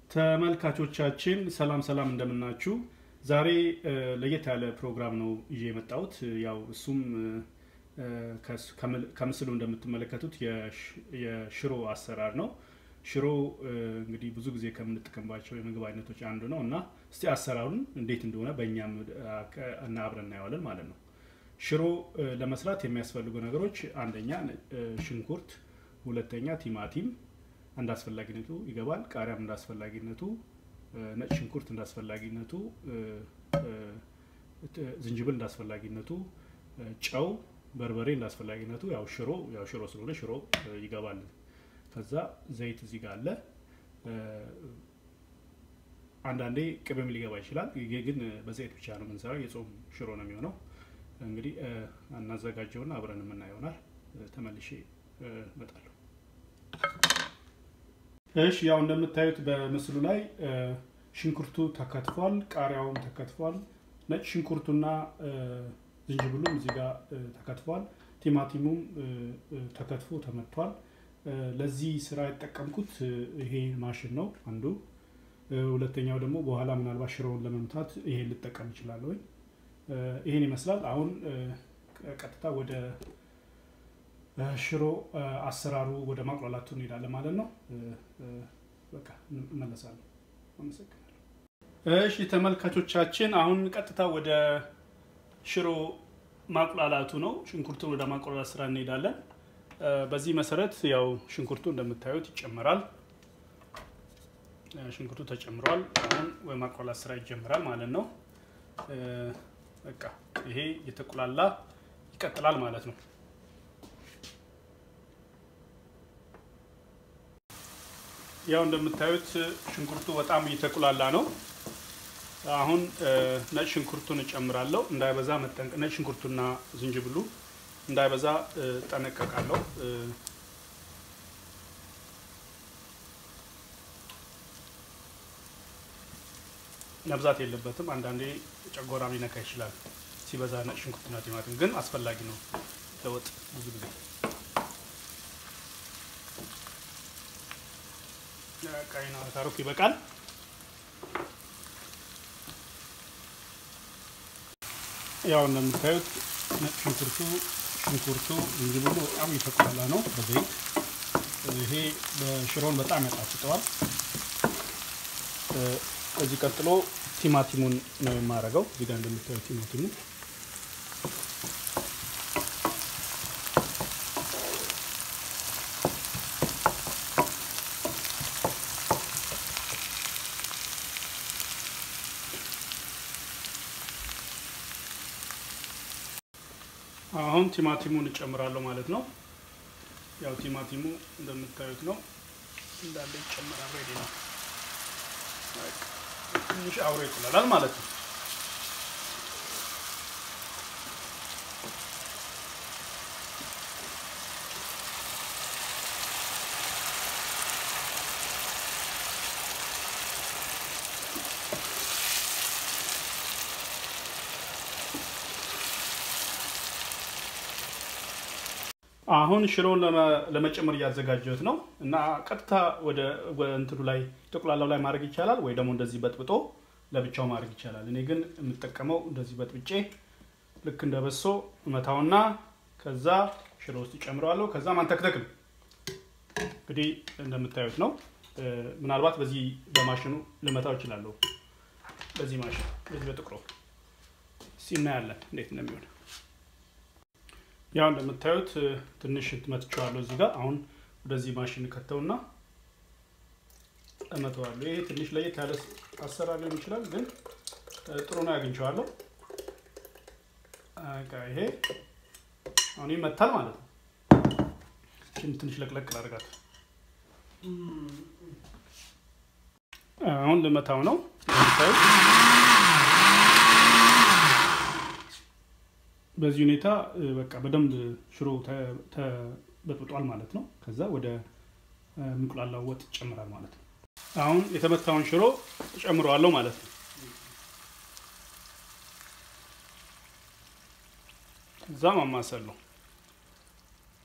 ተመልካቾቻችን ሰላም ሰላም እንደምናችሁ። ዛሬ ለየት ያለ ፕሮግራም ነው ይዤ የመጣሁት። ያው እሱም ከምስሉ እንደምትመለከቱት የሽሮ አሰራር ነው። ሽሮ እንግዲህ ብዙ ጊዜ ከምንጠቀምባቸው የምግብ አይነቶች አንዱ ነው እና እስቲ አሰራሩን እንዴት እንደሆነ በእኛም እና አብረን እናየዋለን ማለት ነው። ሽሮ ለመስራት የሚያስፈልጉ ነገሮች አንደኛ ሽንኩርት፣ ሁለተኛ ቲማቲም እንደ አስፈላጊነቱ ይገባል። ቃሪያም እንደ አስፈላጊነቱ፣ ነጭ ሽንኩርት እንደ አስፈላጊነቱ፣ ዝንጅብል እንደ አስፈላጊነቱ፣ ጨው፣ በርበሬ እንደ አስፈላጊነቱ። ያው ሽሮ ያው ሽሮ ስለሆነ ሽሮ ይገባል። ከዛ ዘይት እዚህ ጋር አለ። አንዳንዴ ቅቤም ሊገባ ይችላል። ይሄ ግን በዘይት ብቻ ነው የምንሰራው። የጾም ሽሮ ነው የሚሆነው። እንግዲህ እናዘጋጀውና አብረን የምናየው ይሆናል። ተመልሼ እመጣለሁ። እሺ ያው እንደምታዩት በምስሉ ላይ ሽንኩርቱ ተከትፏል፣ ቃሪያውም ተከትፏል፣ ነጭ ሽንኩርቱና ዝንጅብሉም እዚህ ጋር ተከትፏል፣ ቲማቲሙም ተከትፎ ተመቷል። ለዚህ ስራ የተጠቀምኩት ይሄ ማሽን ነው አንዱ። ሁለተኛው ደግሞ በኋላ ምናልባት ሽሮውን ለመምታት ይሄን ልጠቀም እችላለሁ። ይሄን ይመስላል። አሁን ቀጥታ ወደ ሽሮ አሰራሩ ወደ ማቁላላቱ እንሄዳለን ማለት ነው። በቃ እመለሳለሁ። አመሰግናለሁ። እሺ ተመልካቾቻችን፣ አሁን ቀጥታ ወደ ሽሮ ማቁላላቱ ነው። ሽንኩርቱን ወደ ማቁላላት ስራ እንሄዳለን። በዚህ መሰረት ያው ሽንኩርቱ እንደምታዩት ይጨመራል። ሽንኩርቱ ተጨምሯል። አሁን ወይ ማቁላላት ስራ ይጀምራል ማለት ነው። በቃ ይሄ የተቁላላ ይቀጥላል ማለት ነው። ያው እንደምታዩት ሽንኩርቱ በጣም እየተቁላላ ነው። አሁን ነጭ ሽንኩርቱን እጨምራለሁ። እንዳይበዛ መጠንቀቅ፣ ነጭ ሽንኩርቱና ዝንጅብሉ እንዳይበዛ ጠነቀቃለሁ። መብዛት የለበትም። አንዳንዴ ጨጎራ ሊነካ ይችላል ሲበዛ ነጭ ሽንኩርትና ቲማቲም፣ ግን አስፈላጊ ነው ለወጥ ብዙ ጊዜ ቀይና ታሮክ ይበቃል። ያው እንደምታዩት ነጭ ሽንኩርቱ ሽንኩርቱ ዝንጅብሉ በጣም የተቆላ ነው በዘይት ይሄ በሽሮን በጣም ያጣፍጠዋል። ከዚህ ቀጥሎ ቲማቲሙን ነው የማደርገው። እዚህ ጋር እንደምታዩት ቲማቲሙ አሁን ቲማቲሙን እጨምራለሁ ማለት ነው። ያው ቲማቲሙ እንደምታዩት ነው እንዳለ ይጨምራል። ሬዲ ነው። ትንሽ አብሮ ይቁላላል ማለት ነው። አሁን ሽሮውን ለመጨመር እያዘጋጀሁት ነው እና ቀጥታ ወደ እንትኑ ላይ ጠቁላላው ላይ ማድረግ ይቻላል፣ ወይ ደግሞ እንደዚህ በጥብጦ ለብቻው ማድረግ ይቻላል። እኔ ግን የምጠቀመው እንደዚህ በጥብጬ ልክ እንደ በሶ እመታውና ከዛ ሽሮ ውስጥ ይጨምረዋለሁ። ከዛ ማንተክተክ ነው እንግዲህ እንደምታዩት ነው። ምናልባት በዚህ በማሽኑ ልመታው እችላለሁ። በዚህ ማሽን በዚህ በጥቁሮ ሲናያለን እንዴት እንደሚሆን ያው እንደምታዩት ትንሽ መትቼዋለሁ እዚህ ጋር። አሁን ወደዚህ ማሽን ከተውና እመተዋለሁ። ይሄ ትንሽ ለየት ያለ አሰራር ሊሆን ይችላል፣ ግን ጥሩ ነው ያግኝቼዋለሁ። ይሄ አሁን ይመታል ማለት ነው። ትንሽ ለቅለቅ ላደርጋት። አሁን ልመታው ነው እንደምታዩት በዚህ ሁኔታ በቃ በደንብ ሽሮ ተበጥብጧል ማለት ነው። ከዛ ወደ እንቁላላው ወጥ ይጨምራል ማለት ነው። አሁን የተመታውን ሽሮ ጨምረዋለሁ ማለት ነው። ከዛ ማማሰል ነው።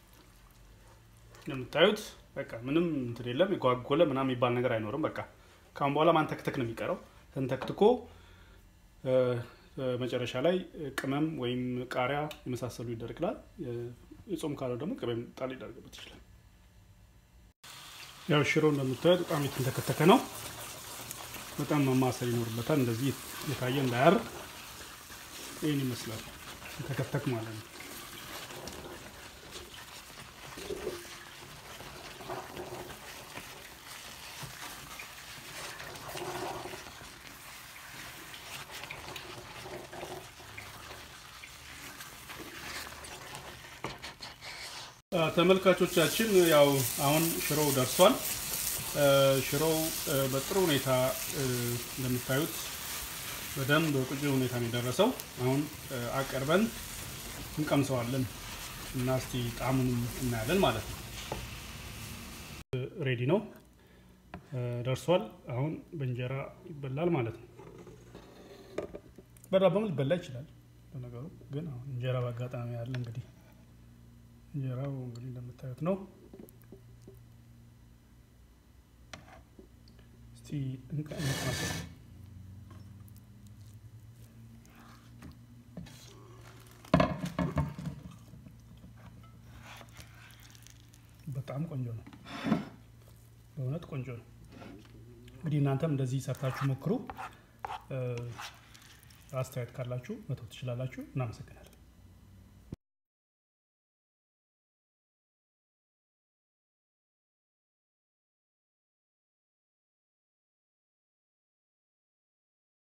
እንደምታዩት በቃ ምንም እንትን የለም። የጓጎለ ምናምን የሚባል ነገር አይኖርም። በቃ ካሁን በኋላ ማንተክተክ ነው የሚቀረው። ተንተክትኮ መጨረሻ ላይ ቅመም ወይም ቃሪያ የመሳሰሉ ይደረግላል። የጾም ካለው ደግሞ ቅቤም ጣል ሊደረግበት ይችላል። ያው ሽሮ እንደምታዩት በጣም የተንተከተከ ነው። በጣም መማሰል ይኖርበታል። እንደዚህ የታየ እንዳያር ይህን ይመስላል። የተከተክ ማለት ነው። ተመልካቾቻችን ያው አሁን ሽሮው ደርሷል። ሽሮው በጥሩ ሁኔታ እንደምታዩት በደንብ በቁጭ ሁኔታ ነው የደረሰው። አሁን አቀርበን እንቀምሰዋለን እና እስቲ ጣዕሙንም እናያለን ማለት ነው። ሬዲ ነው ደርሷል። አሁን በእንጀራ ይበላል ማለት ነው። በዳቦም ሊበላ ይችላል። በነገሩ ግን አሁን እንጀራ በአጋጣሚ ያለ እንግዲህ እንጀራው እንግዲህ እንደምታዩት ነው። እስቲ እንቀመሰው። በጣም ቆንጆ ነው። በእውነት ቆንጆ ነው። እንግዲህ እናንተም እንደዚህ ሰርታችሁ ሞክሩ። አስተያየት ካላችሁ መተው ትችላላችሁ። እናመሰግናለን።